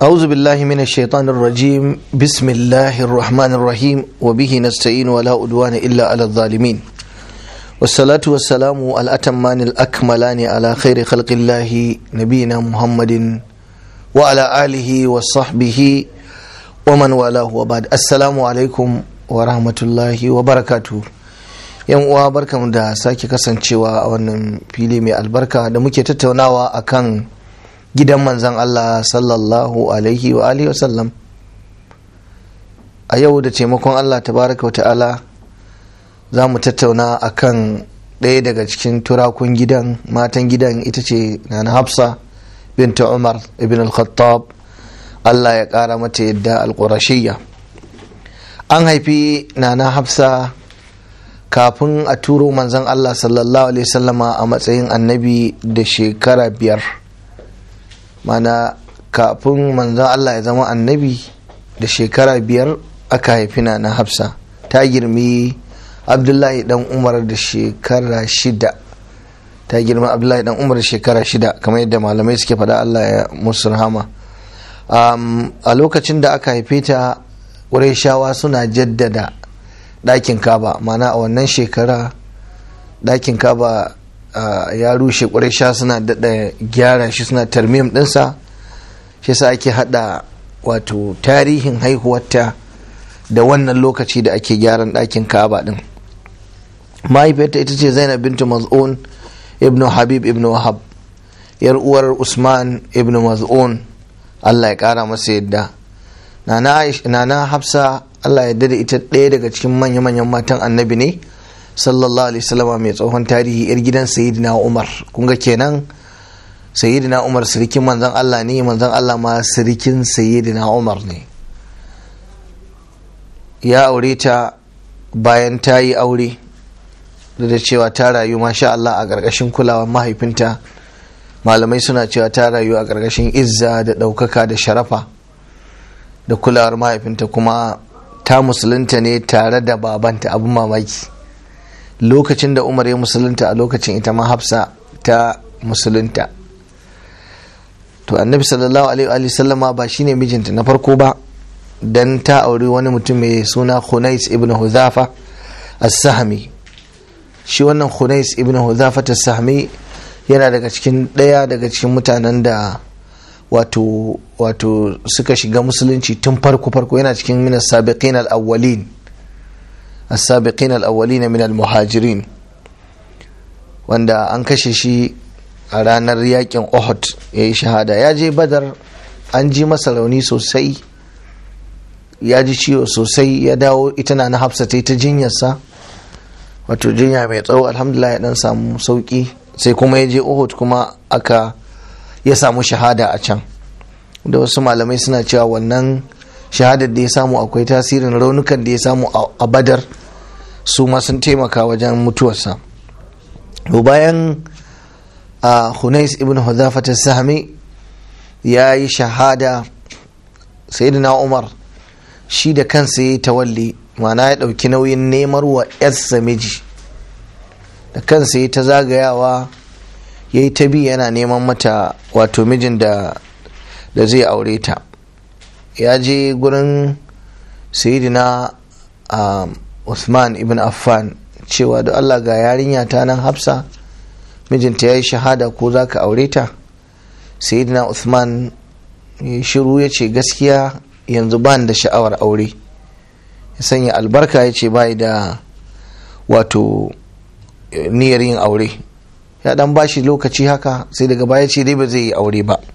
أعوذ بالله من الشيطان الرجيم بسم الله الرحمن الرحيم وبه نستعين ولا أدوان إلا على الظالمين والصلاة والسلام الأتمان الأكملان على خير خلق الله نبينا محمد وعلى آله وصحبه ومن والاه وبعد السلام عليكم ورحمة الله وبركاته yan uwa barkamu da sake kasancewa a wannan fili mai albarka da muke tattaunawa akan gidan manzan Allah sallallahu alaihi wa alihi wasallam a yau da taimakon Allah tabaraka wa ta'ala za mu tattauna akan ɗaya daga cikin turakun gidan matan gidan ita ce nana hafsa binta umar ibn al-khattab Allah ya ƙara mata yadda al-qurashiyya an haifi nana hafsa kafin a turo manzan Allah sallallahu alaihi sallama a matsayin annabi da shekara biyar mana kafin manzan Allah ya zama annabi da shekara biyar aka haifi na na hafsa ta girmi abdullahi dan umar da shekara shida ta girma abdullahi dan umar da shekara shida kamar yadda malamai suke faɗa Allah ya musu rahama a lokacin da aka haife ta shawa suna jaddada ɗakin kaba mana a wannan shekara ɗakin kaba ya rushe ƙwarisha suna daɗa gyara shi suna tarmim ɗinsa shi sa ake haɗa wato tarihin haihuwarta da wannan lokaci da ake gyaran ɗakin kaba ɗin mahaifiyarta ita ce zainab bintu maz'un ibnu habib ibnu wahab yar uwar usman ibnu maz'un allah ya ƙara masa yadda nana hafsa Allah ya da ita ɗaya daga cikin manya-manyan matan annabi ne sallallahu alaihi wasallam mai tsohon tarihi yar gidan sayyidina Umar kun ga kenan sayyidina Umar sirikin manzon Allah ne manzon Allah ma sirikin sayyidina Umar ne ya aure ta bayan ta yi aure da cewa ta rayu masha Allah a ƙarƙashin kulawar mahaifinta malamai suna cewa ta rayu a ƙarƙashin izza da ɗaukaka da sharafa da kulawar mahaifinta kuma ta musulunta ne tare da babanta abin mamaki lokacin da umar ya musulunta a lokacin ita ma hafsa ta musulunta to annabi sallallahu alaihi sallama ba shine mijinta na farko ba dan ta auri wani mutum mai suna khunais ibn huzafa as-sahmi shi wannan khunais ibn huzafa as-sahmi yana daga cikin ɗaya daga cikin mutanen da wato wato suka shiga musulunci tun farko farko yana cikin min as-sabiqin al-awwalin as-sabiqin al-awwalin min al-muhajirin wanda an kashe shi a ranar yakin Uhud yayi shahada ya je Badar an ji masa rauni sosai ya ji ciwo sosai ya dawo ita na Hafsa ta ta jinyarsa wato jinya mai tsawo alhamdulillah ya dan samu sauki sai kuma ya je Uhud kuma aka ya samu shahada a can da wasu malamai suna cewa wannan shahadar da ya samu akwai tasirin raunukan da ya samu a badar su ma sun taimaka wajen mutuwarsa bayan a hunais ibn hudhafat sahmi ya yi shahada sayyidina umar shi da kansa ya yi tawalli mana ya ɗauki nauyin nemar wa yarsa miji da kansa ya ta zagayawa ya yi ta bi yana neman mata wato mijin da da zai aure ta ya je gurin sayidina um, Usman ibn Affan cewa da Allah ga yarinya ta nan hafsa mijinta ya yi shahada ko za ka aure ta sayidina Usman ya shiru ya ce gaskiya yanzu ba da sha'awar aure ya sanya albarka ya ce bai da wato niyyar yin aure ya dan bashi lokaci haka sai daga baya ce dai ba zai yi aure ba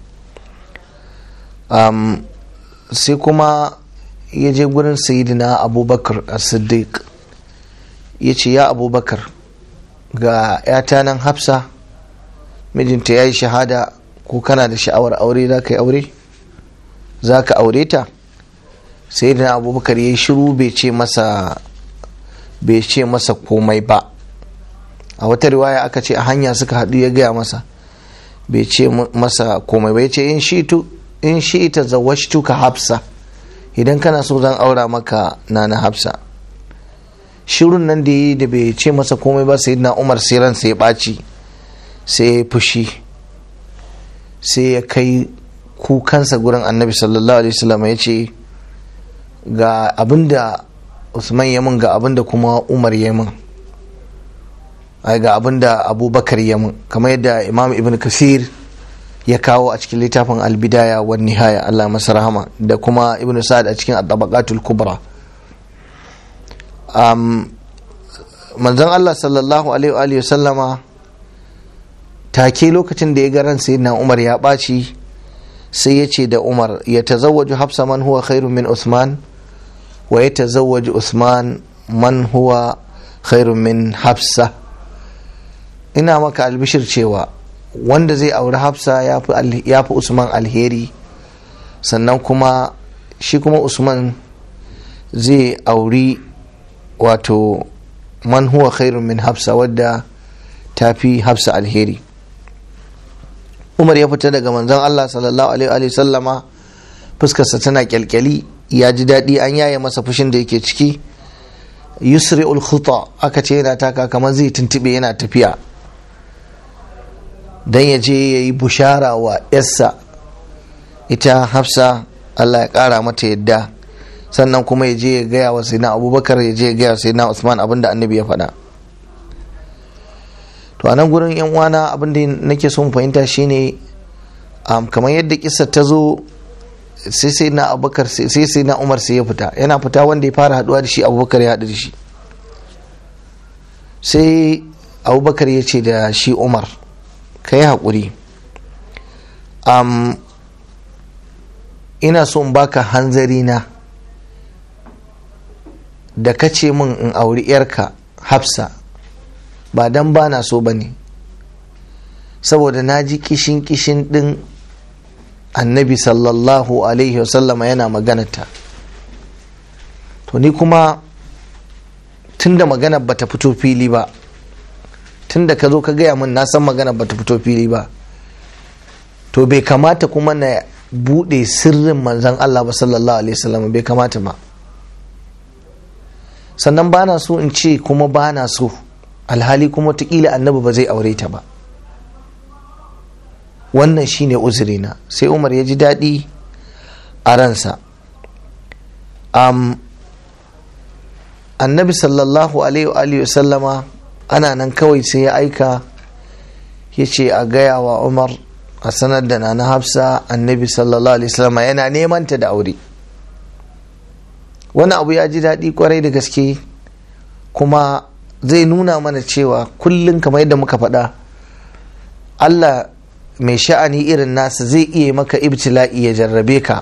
um, sai kuma ya je gurin sayidina abubakar a siddiq ya ce ya abubakar ga yata nan hafsa mijinta ya yi shahada ko kana da sha'awar aure za ka yi aure za ka aure ta sayidina abubakar ya yi shiru bai ce masa bai ce masa komai ba a wata riwaya aka ce a hanya suka haɗu ya gaya masa bai ce masa komai bai ce in shi ita zawashtu ka hafsa idan kana so zan aura maka na na hafsa shirun nan da yi da bai ce masa komai ba sai na umar sai ransa ya ɓaci sai ya fushi sai ya kai kukansa gurin annabi sallallahu alaihi wasallam ya ce ga abinda usman ya mun ga abinda kuma umar ya mun ai ga abinda abubakar ya mun kamar yadda imam ibn kasir ya kawo a cikin littafin albidaya wa nihaya Allah masa rahama da kuma ibn sa'ad a cikin at-tabaqatul kubra um, manzon Allah sallallahu alaihi wa sallama take lokacin da ya ga ran sayyidina Umar ya ɓaci sai ya ce da Umar ya tazawwaju hafsa man huwa khairun min Usman wa ya tazawwaju Usman man huwa khairun min hafsa ina maka albishir cewa wanda zai auri hafsa ya fi usman alheri sannan kuma shi kuma usman zai auri wato man huwa khairun min hafsa wadda ta fi hafsa alheri umar ya fita daga manzon allah sallallahu alaihi sallama fuskarsa tana kyalkyali ya ji daɗi an yaye masa fushin da yake ciki yusri ul aka ce yana taka kamar zai tuntube yana tafiya don ya je ya yi bushara wa yarsa ita hafsa allah ya kara mata yadda sannan kuma ya je ya gaya wa sayyidina abubakar ya je ya gaya wa sayyidina usman abinda annabi ya faɗa to a nan gurin yan uwana abinda nake son fahimta shine kamar yadda kisa ta zo sai sai na abubakar sai sai na umar sai ya fita yana fita wanda ya fara haduwa da shi abubakar ya haɗu da shi sai abubakar ya ce da shi umar ka yi haƙuri um, ina so in baka hanzari na da ka ce min in auri yarka hafsa ba dan ba na so ba ne saboda na ji kishin kishin ɗin annabi sallallahu alaihi wasallama yana maganata to ni kuma tunda maganar bata fito fili ba tunda ka zo ka gaya min na san maganar bata fito fili ba to bai kamata kuma na bude sirrin manzan Allah ba sallallahu alaihi wasallam bai kamata ba sannan ba na so in ce kuma ba na so alhali kuma tukila annabi ba zai aure ta ba wannan shine uzurina sai umar ya ji daɗi a ransa um, annabi sallallahu alaihi sallama ana nan kawai sai ya aika ya ce a gaya wa umar a sanar da na hafsa annabi sallallahu alaihi sallama yana neman ta da aure wani abu ya ji daɗi kwarai da gaske kuma zai nuna mana cewa kullum kamar yadda muka faɗa allah mai sha'ani irin nasa zai iya maka ibtila'i ya jarrabe ka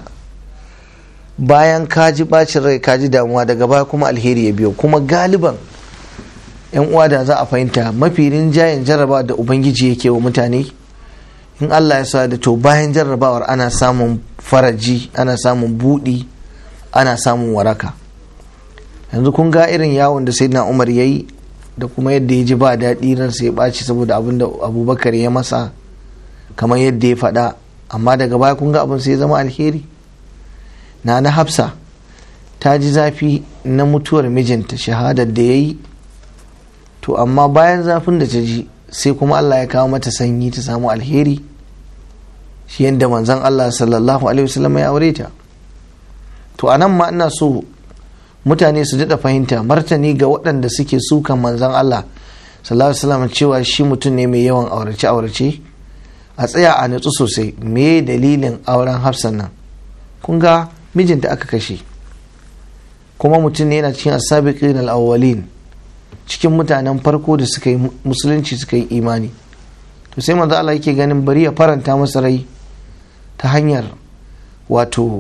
bayan ka ji bacin rai ka ji damuwa daga baya kuma alheri ya biyo kuma galiban yan uwa da za a fahimta mafi rinjayen jarrabawa da ubangiji yake wa mutane in allah ya sa da to bayan jarrabawar ana samun faraji ana samun buɗi ana samun waraka yanzu kun ga irin yawon da sai na umar ya yi da kuma yadda ya ji ba daɗi ransa ya ɓaci saboda abin da abubakar ya masa kamar yadda ya faɗa amma daga baya kun ga abin sai ya zama alheri na na hafsa ta ji zafi na mutuwar mijinta shahadar da ya yi to amma bayan zafin da ta ji sai kuma allah ya kawo mata sanyi ta samu alheri shi yadda manzon allah sallallahu alaihi wasallam ya aure ta to a nan ma ina so mutane su daɗa fahimta martani ga waɗanda suke sukan manzon allah sallallahu alaihi wasallam cewa shi mutum ne mai yawan aurace-aurace a tsaya a nutsu sosai me dalilin auren hafsan nan kun ga mijinta aka kashe kuma mutum ne yana cikin asabiqin al-awwalin cikin mutanen farko da suka yi musulunci suka yi imani to sai manzo Allah yake ganin bari ya faranta masa rai ta hanyar wato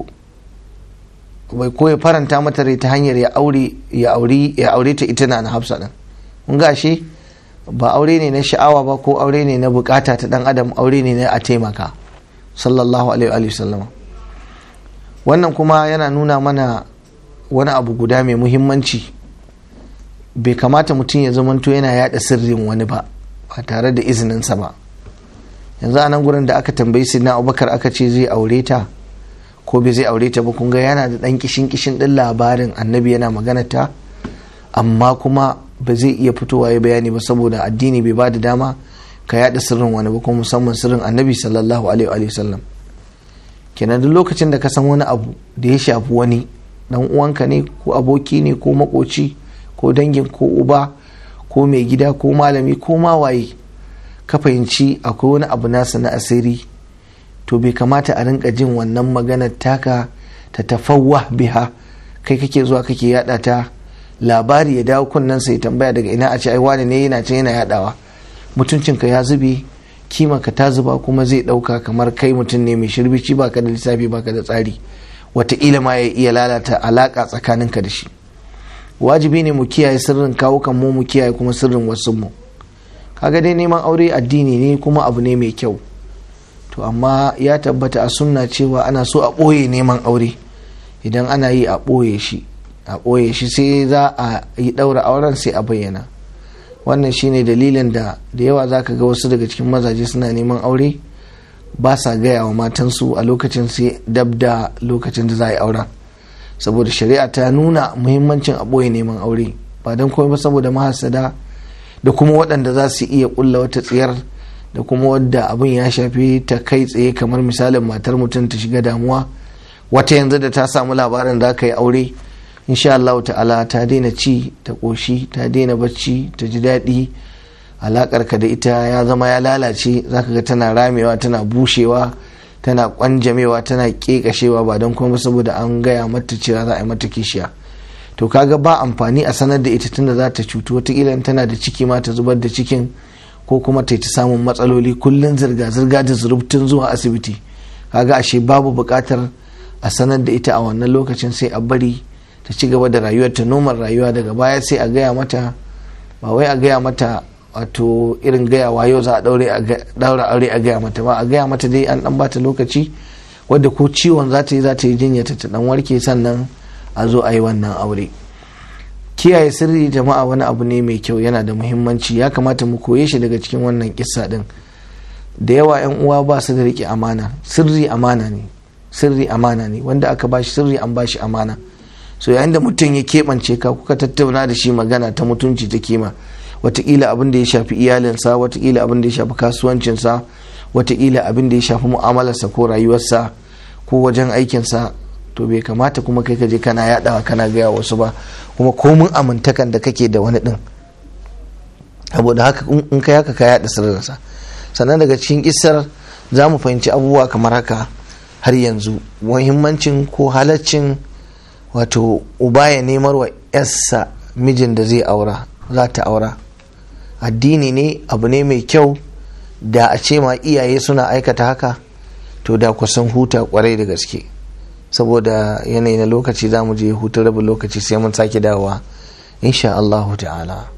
bai ko ya faranta mata rai ta hanyar ya aure ya aure ya aure ta ita na hafsa din kun ga shi ba aure ne na sha'awa ba ko aure ne na bukata ta dan adam aure ne na a taimaka sallallahu alaihi wa sallama wannan kuma yana nuna mana wani abu guda mai muhimmanci bai kamata mutum ya zamanto yana yada sirrin wani ba ba tare da izininsa ba yanzu a nan gurin da aka tambayi sinna abubakar aka ce zai aure ta ko bai zai aure ta ba kun ga yana da dan kishin kishin din labarin annabi yana magana ta amma kuma ba zai iya fitowa ya bayani ba saboda addini bai ba da dama ka yada sirrin wani ba kuma musamman sirrin annabi sallallahu alaihi wa sallam kenan duk lokacin da ka san wani abu da ya shafi wani dan uwanka ne ko aboki ne ko makoci ko dangin ko uba ko mai gida ko malami ko mawaye ka fahimci akwai wani abu nasa na asiri to bai kamata a rinka jin wannan maganar taka ta tafawwa biha kai kake zuwa kake yada ta labari ya dawo kunnen sai tambaya daga ina a ce ai wani ne yana can yana yadawa mutuncinka ya zube kimanka ta zuba kuma zai dauka kamar kai mutum ne mai shirbici baka da lissafi baka da tsari wataƙila ma ya iya lalata alaka tsakaninka da shi wajibi ne mu kiyaye sirrin kawukan mu mu kiyaye kuma sirrin wasu mu kaga dai neman aure addini ne kuma abu ne mai kyau to amma ya tabbata a sunna cewa ana so a ɓoye neman aure idan ana yi a ɓoye shi a ɓoye shi sai za a yi ɗaura auren sai a bayyana wannan shine dalilin da da yawa za ka ga wasu daga cikin mazaje suna neman aure ba sa gaya wa matansu a lokacin sai dab da lokacin da za a yi auren saboda shari'a ta nuna muhimmancin a ɓoye neman aure ba don komai ba saboda mahasada da kuma waɗanda za su iya ƙulla wata tsiyar da kuma wadda abin ya shafi ta kai tsaye kamar misalin matar mutum ta shiga damuwa wata yanzu da ta samu labarin za ka yi aure insha Allah ta'ala ta daina ci ta ƙoshi ta daina bacci ta ji daɗi alaƙar ka da ita ya zama ya lalace za ka ga tana ramewa tana bushewa tana ƙwanjamewa tana ƙeƙashewa ba don kuma saboda an gaya mata cewa za a yi mata kishiya to kaga ba amfani a sanar da ita tunda za ta cutu wataƙila tana da ciki ma ta zubar da cikin ko kuma ta ta samun matsaloli kullum zirga-zirga da zurubtun zuwa asibiti kaga ashe babu buƙatar a sanar da ita a wannan lokacin sai a bari ta ci gaba da rayuwar ta noman rayuwa daga baya sai a gaya mata ba wai a gaya mata wato irin gaya wayo za a daura aure a gaya mata ba a gaya mata dai an dan bata lokaci wadda ko ciwon za ta yi za ta yi jinya ta ta dan warke sannan a zo a yi wannan aure kiyaye sirri jama'a wani abu ne mai kyau yana da muhimmanci ya kamata mu koye shi daga cikin wannan kissa din da yawa yan uwa ba su da rike amana sirri amana ne sirri amana ne wanda aka bashi sirri an bashi amana so yayin da mutum ya keɓance ka kuka tattauna da shi magana ta mutunci ta kima watakila abin da ya shafi iyalinsa watakila abin da ya shafi kasuwancinsa watakila abin da ya shafi mu'amalarsa ko rayuwarsa ko wajen aikinsa to bai kamata kuma kai ka je kana yadawa kana gaya wasu ba kuma komin amintakan da kake da wani din saboda haka in kai haka ka yada sirrinsa sannan daga cikin kisar za mu fahimci abubuwa kamar haka har yanzu muhimmancin ko halaccin wato uba ya nemar wa yarsa mijin da zai aura za ta aura addini ne abu ne mai kyau da a ce ma iyaye suna aikata haka to da kusan huta kwarai da gaske saboda yanayi na lokaci za mu je hutun rabin lokaci sai mun sake dawowa insha Allahu ta'ala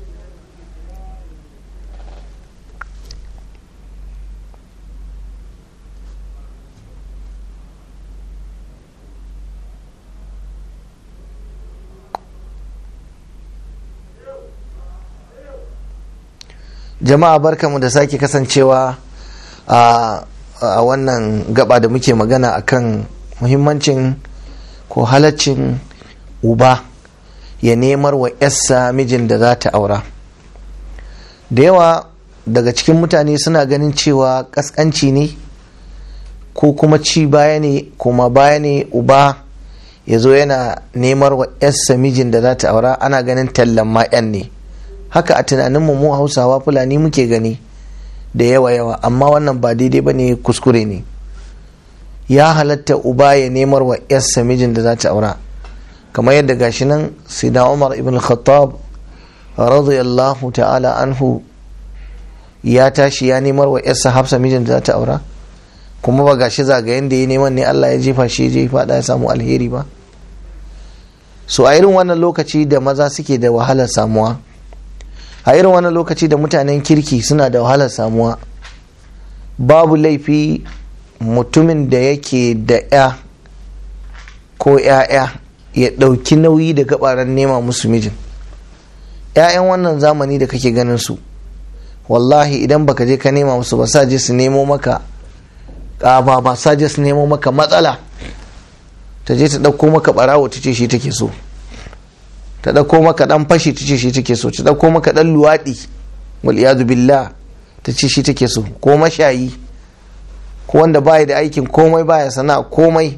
jama'a barkamu da sake kasancewa a wannan gaba da muke magana akan muhimmancin ko halaccin uba ya nemar wa yassa mijin da za ta aura da yawa daga cikin mutane suna ganin cewa kaskanci ne ko kuma ci baya ne kuma baya ne uba ya zo yana nemar wa yassa mijin da za ta aura ana ganin tallan ma'yan ne haka a tunaninmu mu hausawa fulani muke gani da yawa yawa amma wannan ba daidai ba ne kuskure ne ya halatta uba ya nemar wa yarsa mijin da za ta aura kamar yadda gashi nan sida umar ibn khattab radiyallahu ta'ala anhu ya tashi ya nemar wa yarsa hafsa mijin da za ta aura kuma ba gashi zagayen da ya neman ne Allah ya jefa shi je fada ya samu alheri ba so a irin wannan lokaci da maza suke da wahalar samuwa a irin wannan lokaci da mutanen kirki suna da wahalar samuwa babu laifi mutumin da yake da ya ko ya'ya ya ɗauki nauyi da gabaran nema musu mijin ‘ya'yan wannan zamani da kake ganin su wallahi idan baka je ka nema musu ba sa je su nemo maka ƙaba ba sa je su nemo maka matsala ta je ta ɗauko maka ɓarawo ta ce shi take so ta ɗauko maka ɗan fashi ta ce shi take so ta ɗauko maka ɗan luwaɗi wal billah ta ce shi take so ko mashayi ko wanda baya da aikin komai baya sana'a komai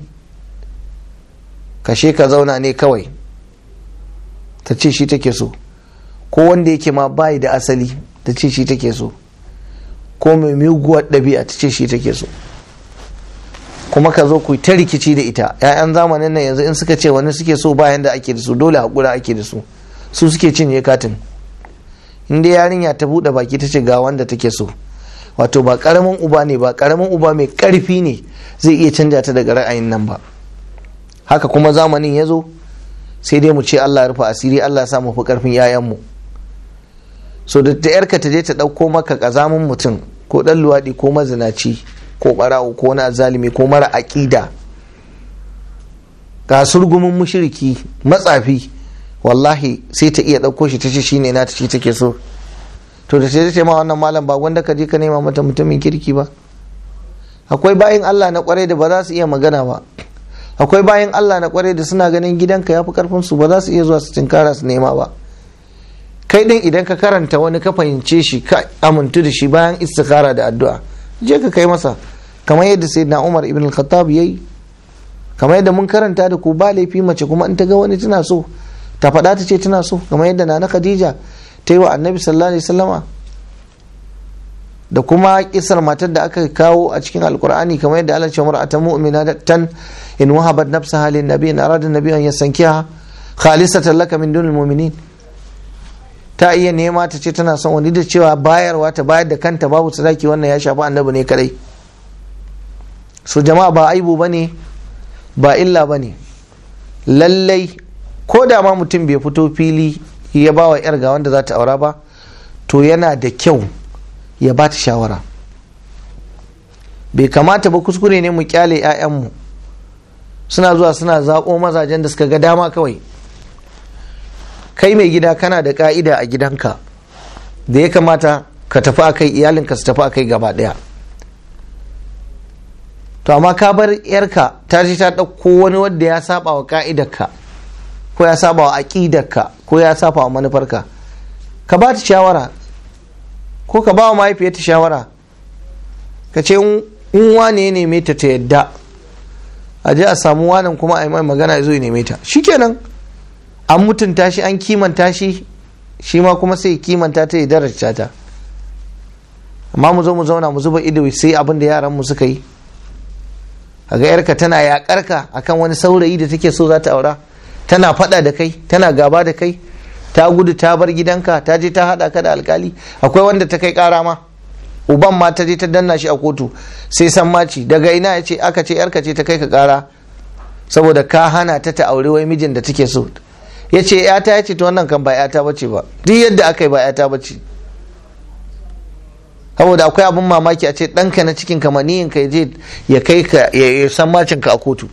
kashe ka zauna ne kawai ta ce shi take so ko wanda yake ma bayi da asali ta ce shi take so ko mai muguwar ɗabi'a ta ce shi take so kuma ka zo ku ta rikici da ita 'ya'yan zamanin nan yanzu in suka ce wani suke so bayan da ake da su dole haƙura ake da su su suke cinye katin in dai yarinya ta buɗe baki ta ce ga wanda take so wato ba ƙaramin uba ne ba ƙaramin uba mai ƙarfi ne zai iya canja ta daga ra'ayin nan ba haka kuma zamanin ya zo sai dai mu ce Allah rufe asiri Allah sa mu fi ƙarfin 'ya'yanmu so da ta yarka ta je ta ɗauko maka ƙazamin mutum ko ɗan luwaɗi ko mazinaci ko ɓarawo ko wani azalimi ko mara aƙida ga surgumin mushiriki matsafi wallahi sai ta iya ɗauko shi ta ce shine na ta ce take so to da sai ta ma wannan malam ba wanda ka je ka nema mata mutumin kirki ba akwai bayan Allah na kwarai da ba za su iya magana ba akwai bayan Allah na kwarai da suna ganin gidanka ya fi karfin su ba za su iya zuwa su tinkara su nema ba kai din idan ka karanta wani ka fahimce shi ka amintu da shi bayan istikhara da addu'a je ka kai masa kamar yadda sayyidina Umar ibn al-Khattab yayi kamar yadda mun karanta da ku ba laifi mace kuma in ta ga wani tana so ta faɗa ta ce tana so kamar yadda nana Khadija ta yi wa annabi sallallahu alaihi wasallama da kuma kisar matar da aka kawo a cikin alkur'ani kamar yadda Allah ce mar'ata mu'mina tan in wahabat nafsaha lin nabi in arada nabi an yasankiha khalisatan laka min dunil mu'minin ta iya nema ta ce tana son wani da cewa bayarwa ta bayar da kanta babu sadaki wannan ya shafi annabi ne kadai so jama'a ba aibu bane ba illa bane lallai ko da ma mutum bai fito fili ya ba wa yar ga wanda za ta aura ba to yana da kyau ya ba ta shawara bai kamata ba kuskure ne mu kyale 'ya'yanmu suna zuwa suna zaɓo mazajen da suka ga dama kawai kai mai gida kana da ka'ida a gidanka da ya kamata ka tafi a kai iyalinka su tafi a kai gaba ɗaya to amma ka bar yarka ta ce ta ɗauko wani wanda ya saba wa ka'idarka ko ya saba wa aƙidarka ko ya saba wa manufarka ka ba ta shawara ko ka ba wa mahaifiyarta shawara ka ce in wane ya neme ta ta yadda a je a samu wanan kuma a yi mai magana ya zo ya neme ta shikenan an mutunta shi an kimanta shi shi ma kuma sai kimanta ta ya daraja ta amma mu zo mu zauna mu zuba ido sai abin da yaran mu suka yi a ga yarka tana yakarka akan wani saurayi da take so za ta aura tana fada da kai tana gaba da kai ta gudu ta bar gidanka ta je ta hada ka da alkali akwai wanda ta kai kara ma uban ma ta je ta danna shi a kotu sai san maci daga ina ya ce aka ce yarka ce ta kai ka kara saboda ka hana ta ta aure wai mijin da take so ya ce yata ya ce ta wannan kan ba yata bace ba duk yadda aka yi ba yata bace saboda akwai abin mamaki a ce ɗanka na cikin kamaniyin ka je ya kai ka ya san macin ka a kotu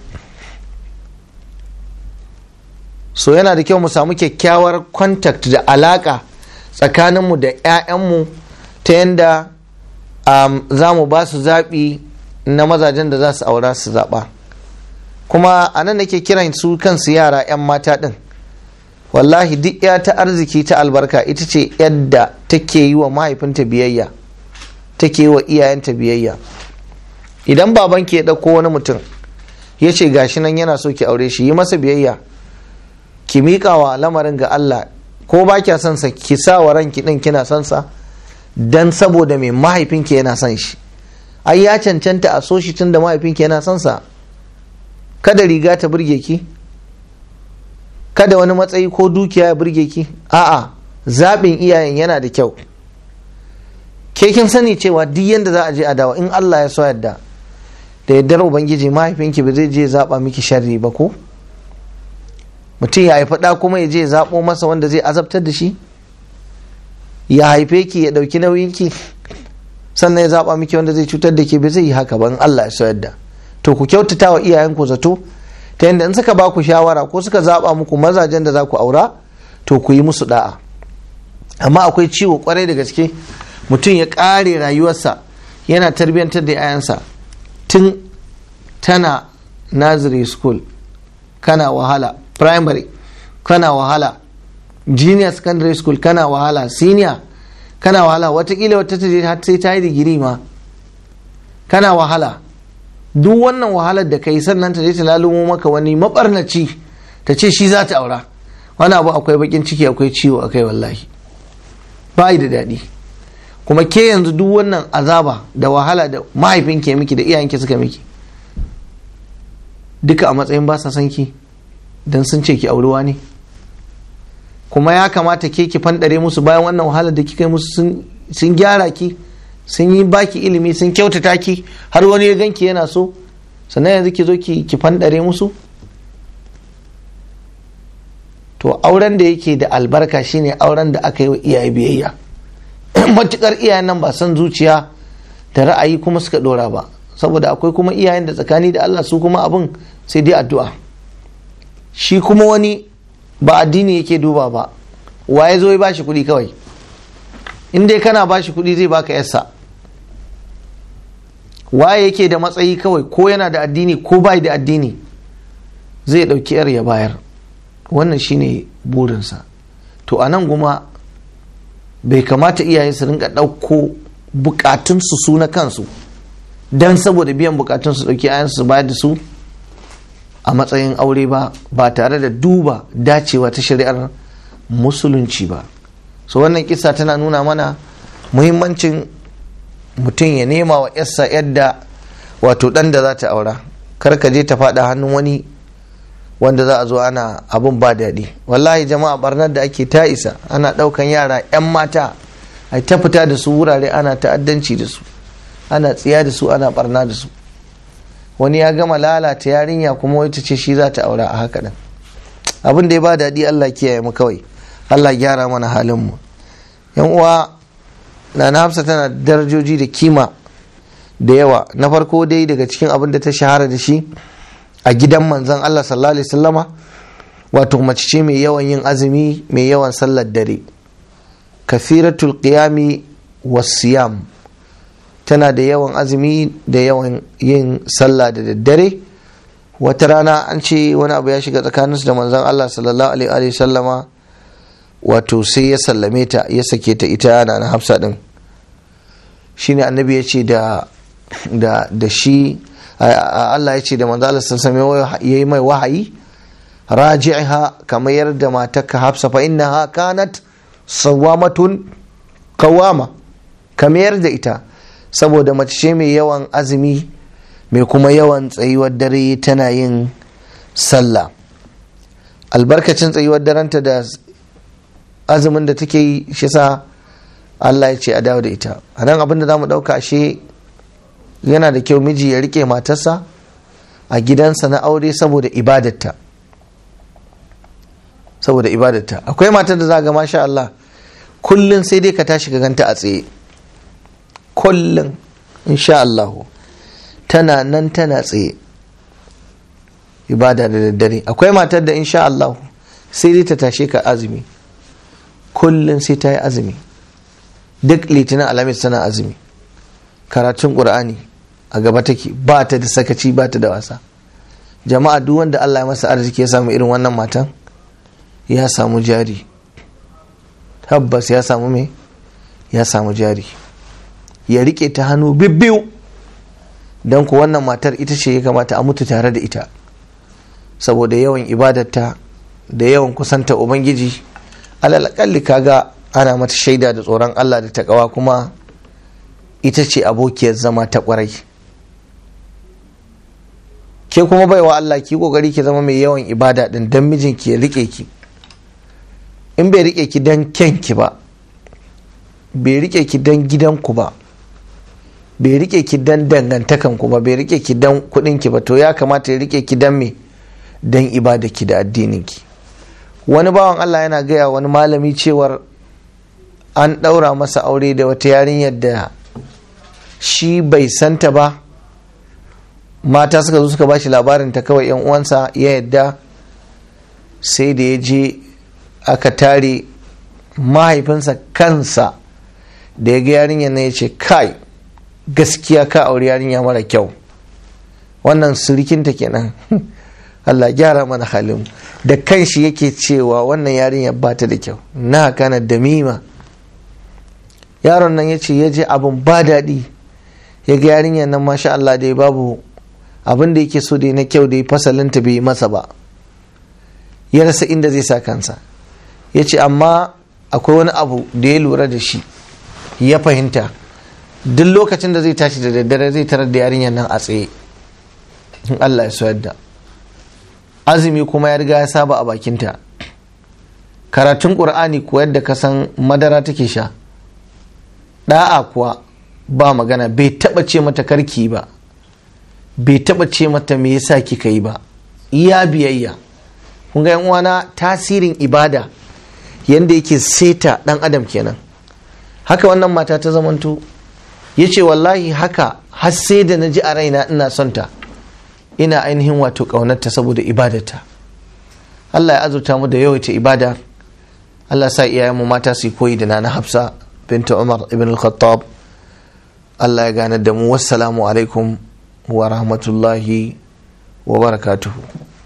so yana da kyau mu samu kyakkyawar contact da alaka tsakaninmu da 'ya'yanmu ta yadda um, za mu ba su zaɓi na mazajen da za su aura su zaɓa kuma a nan nake kiran su kansu yara 'yan mata ɗin wallahi duk ya ta arziki ta albarka ita ce yadda take yi wa mahaifinta biyayya take yi wa iyayenta biyayya idan babanki ya ɗauko wani mutum ya ce gashi nan yana so ki aure shi yi masa biyayya ki miƙa wa lamarin ga Allah ko ba kya son sa ki sa wa ranki ɗin kina son sa dan saboda mai mahaifinki yana son shi ai ya cancanta a so shi tun da mahaifinki yana son sa kada riga ta burge ki kada wani matsayi ko dukiya ya burge ki a'a zaɓin iyayen yana da kyau ke kin sani cewa duk yadda za a je a dawo in Allah ya so yadda da yaddar ubangiji mahaifinki ba zai je zaɓa miki sharri ba ko mutum ya haifi ɗa kuma ya je zaɓo masa wanda zai azabtar da shi ya haife ki ya ɗauki nauyinki sannan ya zaɓa miki wanda zai cutar da ke ba zai yi haka ba in Allah ya so yadda to ku kyautata wa iyayenku zato ta yadda in suka ba ku shawara ko suka zaɓa muku mazajen da za ku aura to ku yi musu da'a amma akwai ciwo kwarai da gaske mutum ya ƙare rayuwarsa yana tarbiyyantar da 'ya'yansa tun tana nursery school kana wahala primary kana wahala junior secondary school kana wahala senior kana wahala watakila wata ta je har sai ta yi digiri ma kana wahala duk wannan wahalar da kai sannan ta je ta lalumo maka wani mabarnaci ta ce shi za ta aura wani abu akwai bakin ciki akwai ciwo akai wallahi ba da daɗi kuma ke yanzu duk wannan azaba da wahala da mahaifin ke miki da iyayenki suka miki duka a matsayin ba sa son ki don sun ce ki aurewa ne kuma ya kamata ke ki fandare musu bayan wannan wahalar da kika yi musu sun gyara ki sun yi baki ilimi sun kyautata ki har wani ya ganki yana so sannan yanzu ki zo ki ki fandare musu to auren da yake da albarka shine auren da aka yi wa iyaye biyayya matukar iyayen nan ba san zuciya da ra'ayi kuma suka dora ba saboda akwai kuma iyayen da tsakani da Allah su kuma abin sai dai addu'a shi kuma wani ba addini yake duba ba waye zo ya bashi kuɗi kawai in dai kana bashi kuɗi zai baka yarsa waye yake da matsayi kawai ko yana da addini ko bai da addini zai ɗauki yar ya bayar wannan shine burinsa to a nan kuma bai kamata iyaye su rinka ɗauko bukatunsu su na kansu don saboda biyan bukatunsu ɗauki ayansu su bayar da su a matsayin aure ba ba tare da duba dacewa ta shari'ar musulunci ba so wannan kisa tana nuna mana muhimmancin mutum ya nema wa yarsa yadda wato ɗan da za ta aura kar ka je ta faɗa hannun wani wanda za a zo ana abun ba daɗi wallahi jama'a barnar da ake ta isa ana ɗaukan yara 'yan mata a ta fita da su wurare ana ta'addanci da su ana tsiya da su ana barna da su wani ya gama lalata yarinya kuma wata ce shi za ta aura a haka nan abin da ya ba daɗi allah kiyaye mu kawai allah gyara mana halin mu yan uwa na na hafsa tana darajoji da kima da yawa na farko dai daga cikin abin da ta shahara da shi a gidan manzon Allah sallallahu alaihi wasallama wato mace ce mai yawan yin azumi mai yawan sallar dare kafiratul qiyami wasiyam tana da yawan azumi da yawan yin sallah da daddare wata rana an ce wani abu ya shiga tsakaninsu da manzon Allah sallallahu alaihi wasallama wato sai ya sallame ta ya sake ta ita na hafsa din shine annabi ya ce da da shi Allah ya ce da manzo Allah sun sami yayi mai wahayi raji'ha kamar yarda matarka Hafsa fa innaha kanat sawamatun qawama kamar da ita saboda mace ce mai yawan azumi mai kuma yawan tsayuwar dare tana yin sallah albarkacin tsayuwar darenta da azumin da take yi shi sa Allah ya ce a dawo da ita a nan abin da za mu ɗauka ashe yana da kyau miji ya rike matarsa a gidansa na aure saboda ibadatta saboda ibadatta akwai matar da za ga masha Allah kullum sai dai ka tashi ka ganta a tsaye kullum insha Allah tana nan tana tsaye ibada da daddare akwai matar da insha Allah sai dai ta tashe ka azumi kullum sai ta yi azumi duk litinin alamis tana azumi karatun ƙur'ani a gaba take ba ta da sakaci ba ta da wasa jama'a duk wanda Allah ya masa arziki ya samu irin wannan matan ya samu jari tabbas ya samu me ya samu jari ya rike ta hannu bibbiyu don ku wannan matar ita ce ya kamata a mutu tare da ita saboda yawan ibadarta da yawan kusanta ubangiji alalakalli kaga ana mata shaida da tsoron Allah da takawa kuma ita ce abokiyar zama ta kwarai ke kuma baiwa Allah ki kokari ki zama mai yawan ibada din dan mijinki ya rike ki in bai rike ki dan kyanki ba bai rike ki dan gidanku ba bai rike ki dan dangantakanku ba bai rike ki dan kudinki ba to ya kamata ya rike ki dan me dan ibada ki da addininki wani bawan Allah yana gaya wani malami cewar an ɗaura masa aure da wata yarinyar da shi bai santa ba mata suka zo suka ba shi labarin ta kawai yan uwansa ya yadda sai da ya je aka tare mahaifinsa kansa da ya ga yarinyar na ya ce kai gaskiya ka aure yarinya mara kyau wannan surikinta kenan Allah gyara mana halin da kanshi yake cewa wannan yarinyar ba ta da kyau na kana damima yaron nan ya ce ya je abin ba daɗi ya ga yarinyar nan masha Allah dai babu abin da yake so da na kyau da ya fasalinta bai yi masa ba ya rasa inda zai sa kansa ya ce amma akwai wani abu da ya lura da shi ya fahimta duk lokacin da zai tashi da daddare zai tarar da yarinyar nan a tsaye in Allah ya so yadda azumi kuma ya riga ya saba a bakinta karatun ƙur'ani kuwa yadda ka san madara take sha ɗa'a kuwa ba magana bai taɓa ce mata karki ba bai taɓa ce mata me yasa kika yi ba iya biyayya kun ga uwana tasirin ibada yadda yake seta ɗan adam kenan haka wannan mata ta zamanto ya ce wallahi haka har sai da na ji a raina ina son ta ina ainihin wato ƙaunarta saboda ibadata Allah ya azurta mu da yawaita ibada Allah sa iyayenmu mata su koyi da nana Hafsa binta Umar ibn al-Khattab Allah ya gane da mu wassalamu alaikum wa rahmatullahi wa barakatuhu